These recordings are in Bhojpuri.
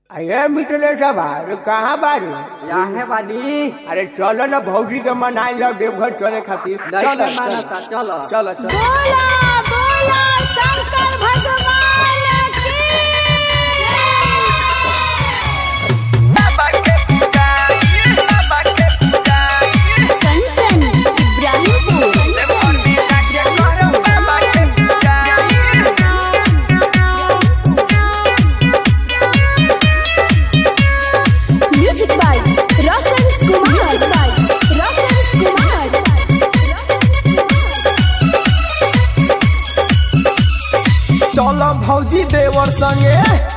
अरे मिटले सब अरे कहाँ बारू याहे बानी अरे चलो ना भौजी के मनाई लो देवघर चले खातिर नहीं चलो के मानता, चलो। चलो चलो बोला बोला शंकर भगवान की कंचन इब्राहिमपुर म्यूजिक बाय रोशन कुमार रोशन कुमार चलो भौजी देवर संगे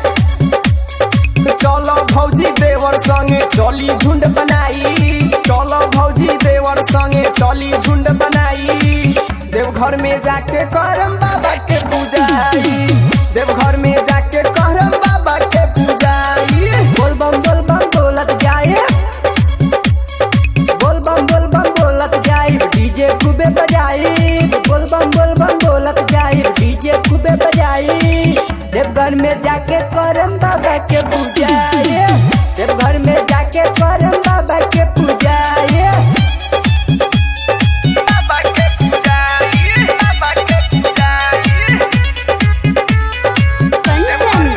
चलो भौजी देवर संगे चली झुंड बनाई चलो भौजी देवर संगे चली झुंड बनाई देवघर में जाके करम बाबा के पूजाई देवघर में जाके करम बाबा के पूजाई बोल बम बोल बम बोलत जाए बोल बम बोल बम बोलत जाई डीजे खूबे बजाई बोल बम बोल बम बोलत जाई डीजे खूबे बजाई देवघर में जाके करम बाबा के पूजाई देवघर में जाके करम बाबा के पूजाई बाबा के पूजाई बाबा के पूजाई कंचन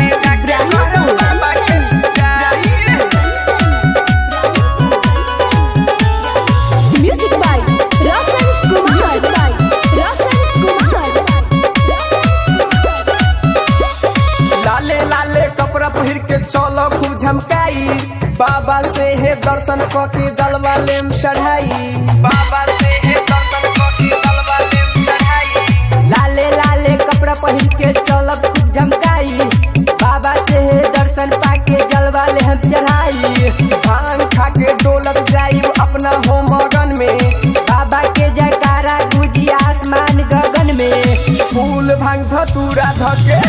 इब्राहिमपुर म्यूजिक बाय रोशन कुमार रोशन कुमार लाले लाले कपड़ा पहिर के चलो खूब झमकाई बाबा से है दर्शन क के जलवा लेम चढ़ाई बाबा से है दर्शन क के जलवा लेम चढ़ाई लाले लाले कपड़ा पहिर के चलो खूब झमकाई बाबा से है दर्शन पाके जलवा ले हम चढ़ाई भांग खा के डोलक जाई अपना हो मगन में बाबा के जयकारा गुजी आसमान गगन में फूल भांग धतूरा धके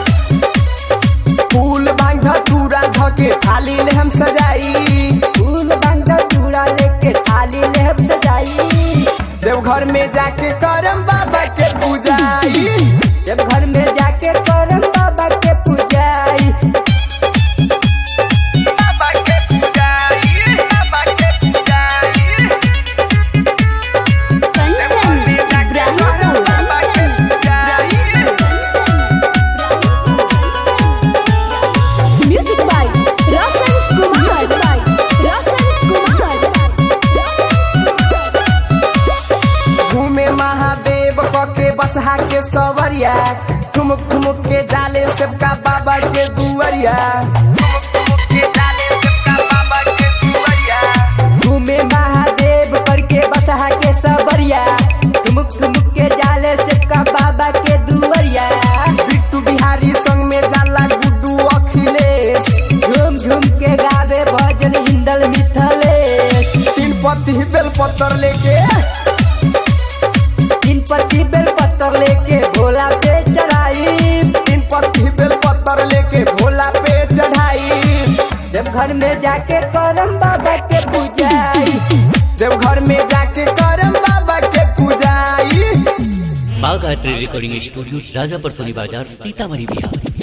फूल बांध धतूरा धके थाली ले हम सजाई फूल बांध धतूरा लेके थाली ले हम सजाई देवघर में जाके करम बाबा के पूजाई देवघर में जाके करम बाबा के पूजाई बाबा के पूजाई बाबा के पूजाई कंचन इब्राहिमपुर म्यूजिक बाय रोशन कुमार रोशन कुमार घूमे महादेव के बसहा के सवरिया ठुमुक ठुमुक के डाले सबका बाबा के दुवरिया ठुमुक ठुमुक के डाले सबका बाबा के दुवरिया घूमे महादेव करके बसहा के सवरिया ठुमुक ठुमुक के डाले सबका बाबा के दुवरिया बिट्टू बिहारी संग में जाला गुड्डू अखिलेश झूम झूम के गावे भजन हिंदल मिथलेश तीन पति बेल पत्थर लेके तीन पत्ती बेल पत्थर लेके भोला पे चढ़ाई तीन पत्ती बेल पत्थर लेके भोला पे चढ़ाई देवघर में जाके करम बाबा के पूजाई देवघर में जाके करम बाबा के पूजाई Bagh art recording studio Rajapar सोनी बाजार सीतामढ़ी बिहार